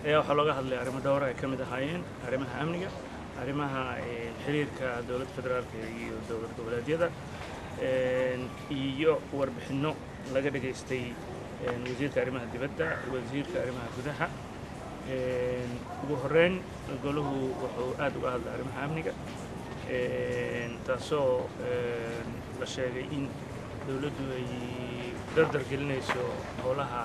ayaa waxaa looga hadlay arrimo dhowra ay ka mid ahaayeen arrimaha amniga arrimaha xiriirka dowladda federaalka iyo dowlad goboleedyada iyo warbixinno laga dhageystay wasiirka arrimaha dibadda wasiirka arrimaha gudaha ugu horeyn golahu wuxuu aad uga hadlay arrimaha amniga taasoo la sheegay in dowladdu ay dardar gelinayso howlaha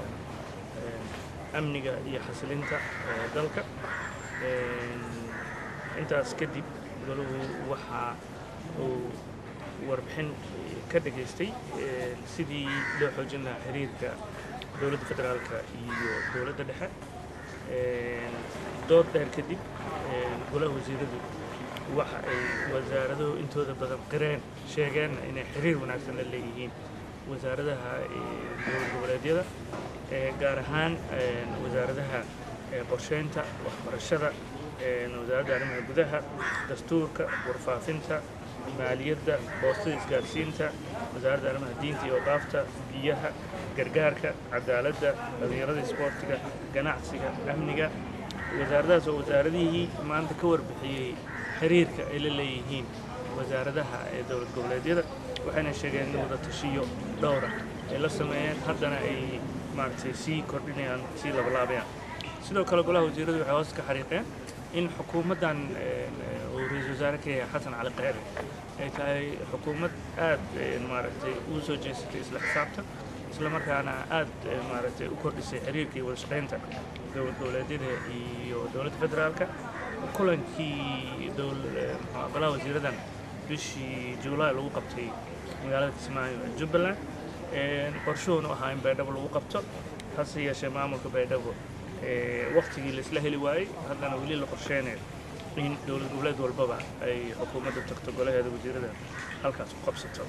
amniga iyo xasilinta dalka intaas kadib golahu waxa uu warbixin ka dhageystay sidii loo xoojin lahaa xiriirka dowladda federaalka iyo dowladda dhexe dood dheer kadib golaha wasiiradu waxa ay wasaaraduhu intooda badan qireen sheegeenna inay xiriir wanaagsan la leeyihiin wasaaradaha dowlad goboleedyada gaar ahaan wasaaradaha qorsheynta waxbarashada wasaaradda arrimaha gudaha dastuurka warfaafinta maaliyadda boostada isgaarsiinta wasaaradda arrimaha diinta iyo odaafta biyaha gargaarka cadaaladda dhalinyarada isboortiga ganacsiga amniga wasaaradahaas oo wasaaradihii maanta ka warbixiyey xiriirka ay la leeyihiin wasaaradaha ee dowlad goboleedyada waxayna sheegeen in wada tashiyo dhowra ay la sameeyeen haddana ay maaragtay sii kordhinayaan sii labalaabayaan sidoo kale golaha wasiiradu waxay hoos ka xariiqeen in xukuumaddan uu ra-iisul wasaare ka yahay xasan cali kheyre ay tahay xukuumad aad maaragtay ugu soo jeesatay isla xisaabtan isla markaana aad maaragtay u kordhisay xiriirka iyo wada shaqaynta dowlad goboleedyada iyo dowladda federaalka kulankii golaha wasiiradan bishii juulaay lagu qabtay magaalada kismaayo ee jubbaland qorshuhuna ahaa in baydhabo lagu qabto hase yeeshee maamulka baydhabo waktigii laisla heli waayey haddana weli la qorsheynayo in dowlad goboleed walbaba ay xukuumadda tagto golaheeda wasiirada halkaas ku qabsato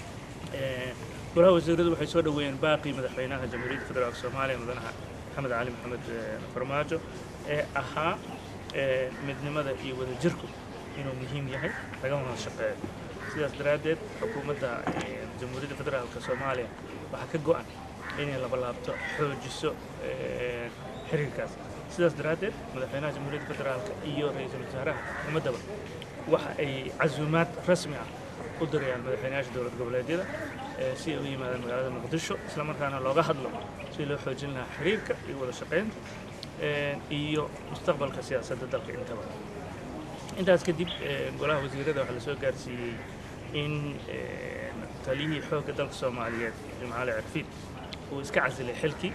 golaha wasiiradu waxay soo dhoweeyeen baaqii madaxweynaha jamhuuriyadda federaalk soomaaliya mudanaha maxamed cali maxamed farmaajo ee ahaa midnimada iyo wadajirku inuu muhiim yahay lagama wada shaqeeyo sidaas daraaddeed xukuumadda jamhuuriyadda federaalka soomaaliya waxaa ka go-an inay labalaabto xoojiso xiriirkaas sidaas daraaddeed madaxweynaha jamhuuriyadda federaalka iyo ra-iisul wasaaraha xukuumaddaba waxa ay casuumaad rasmi ah u dirayaan madaxweynayaasha dowlad goboleedyada si ay u yimaadaan magaalada muqdisho isla markaana looga hadlo si loo xoojin lahaa xiriirka iyo wada shaqaynta iyo mustaqbalka siyaasadda dalka intaba intaas kadib golaha wasiirada waxaa lasoo gaarsiiyey in taliyihii xoogga dalka soomaaliyeed jimcaale cirfiid uu iska casilay xilkii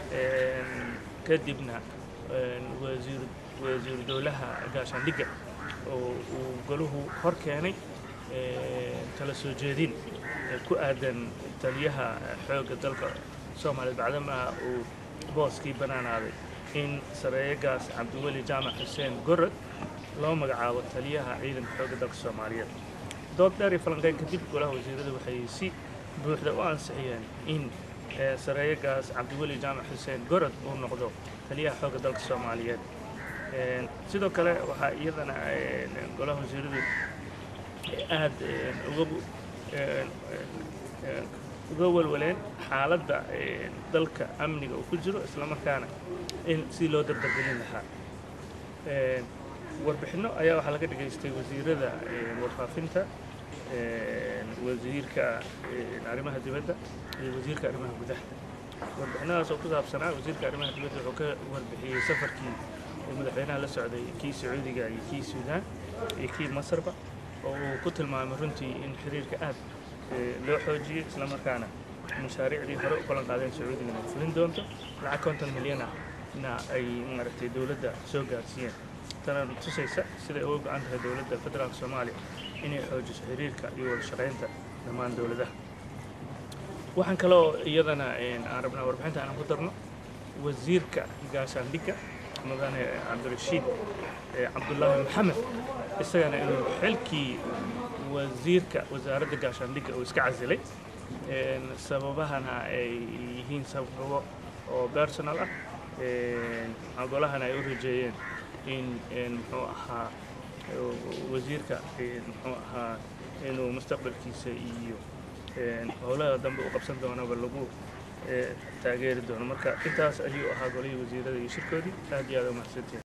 kadibna wasiir wasiiru dowlaha gaashaandhigga oo uu golahu hor keenay tala soo jeedin ku aadan taliyaha xoogga dalka soomaaliyeed bacdama uu booskii banaanaaday in sareeyagaas cabdiweli jaamac xuseen gorod loo magacaabo taliyaha ciidanka xoogga dalka soomaaliyeed dood dheer iyo falanqeyn kadib golaha wasiiradu waxay si buuxda u ansixiyeen in sareeyagaas cabdiweli jaamac xuseen gorod uu noqdo taliyaha xoogga dalka soomaaliyeed sidoo kale waxaa iyadana golaha wasiiradu aad uga uga walwaleen xaaladda dalka amniga uu ku jiro isla markaana in si loo dardargelin lahaa warbixinno ayaa waxaa laga dhageystay wasiirada warfaafinta wasiirka arrimaha dibadda iyo wasiirka arrimaha gudaha warbixinadaas oo ku saabsanaa wasiirka arrimaha dibadda wuxuu ka warbixiyey safarkii uu madaxweynaha la socday kii sacuudiga iyo kii suudaan iyo kii masarba oo uu ku tilmaamay runtii in xiriirka aad loo xoojiyey isla markaana mashaariicdii hore u ballan qaadeen sacuudiga inay fulin doonto lacag konton milyan ah na ay maaragtay dowladda soo gaarsiiyeen tana tusaysa siday uga go-an tahay dowladda federaalka soomaaliya inay xoojiso xiriirka iyo wada shaqaynta dhammaan dowladaha waxaan kaloo iyadana aan rabnaa warbixinta aan ku darno wasiirka gaashaandhigga mudane cabdirashiid cabdullaahi maxamed isagana inuu xilkii wasiirka wasaaradda gaashaandhigga uu iska casilay sababahana ay yihiin sababo oo personal ah golahana ay u rajeeyeen in muxuu ahaa wasiirka muxuu ahaa inuu mustaqbalkiisa iyo howlaha dambe u qabsan doonaba lagu taageeri doono marka intaas ayuu ahaa golihii wasiirada iyo shirkoodii aad iyo aad u mahadsantiin